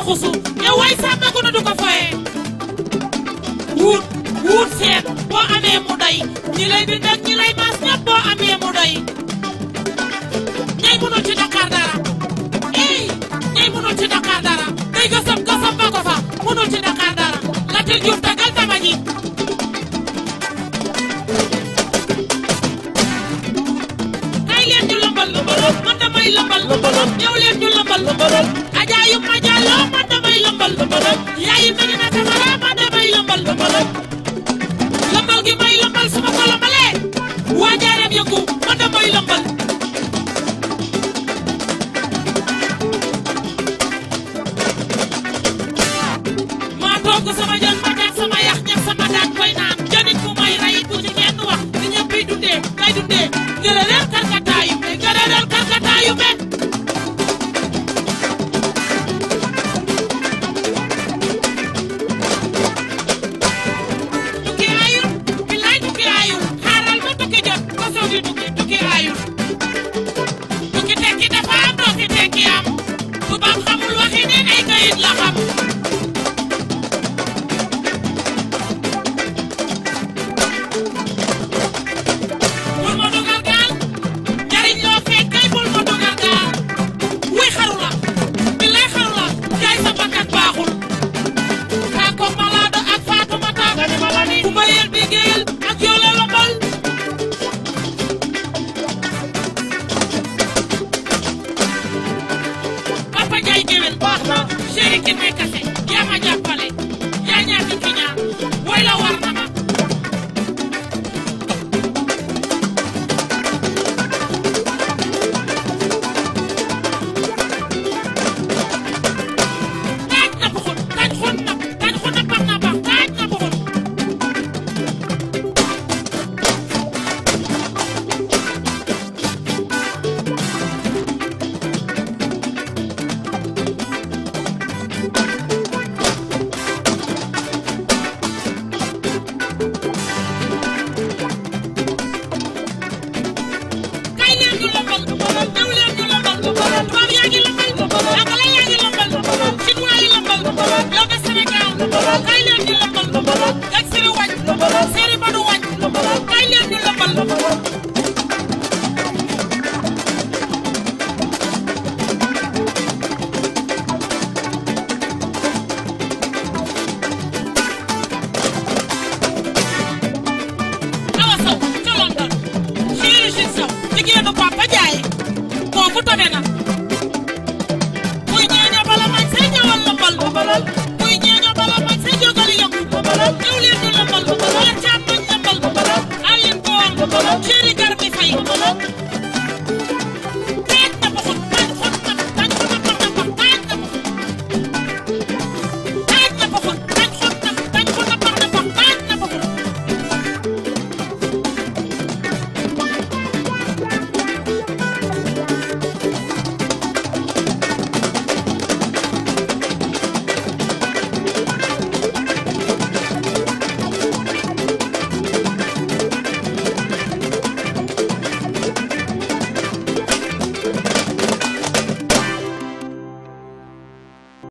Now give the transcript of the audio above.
xusu yow way sàmm gunu du ko foye wut wut seet boo amee mu doy ñi lay bind ak ñi lay maas ñëpp boo amee mu doy ñay mënul ci Dakar dara ey ñay mënul ci Dakar dara day gësam gësam ba ko fa mënul ci Dakar dara Latir Diouf tagal tama ji kay leen ñu lëmbal man damay lëmbal ñëw leen ñu lëmbal ajaayu ma jàlloo man damay lëmbal yaayu Medina Camara man damay lëmbal lëmbal gi may lëmbal su ma ko lëmbalee waa jaareem yëngu man damay lëmbal maa togg sama jën ma teg sama yax ñax sama daaj koy naan jënit bu may rey bu ci kenn wax ni ñëpp yi dundee kay dundee gërëreel karkataayu be gërëreel karkataayu be tukki aayul bilaay tukki aayul xaaral ba tukki jot ko soog di tukki tukki aayul tukki tekki dafa am tukki tekki am tubaab xamul waxi ne ay kayit la xam bul ma dugal gaal njariñ loo fekk kay bul ma dugal gaal wuy xaru la billaay xaru la jaay sa bakkan baaxul kaa ko malaado ak Faatumata ku ma yel bi géyel ak yoole lombal Papa Njaay géwél baax na chéri ki may kase yaa ma jàpp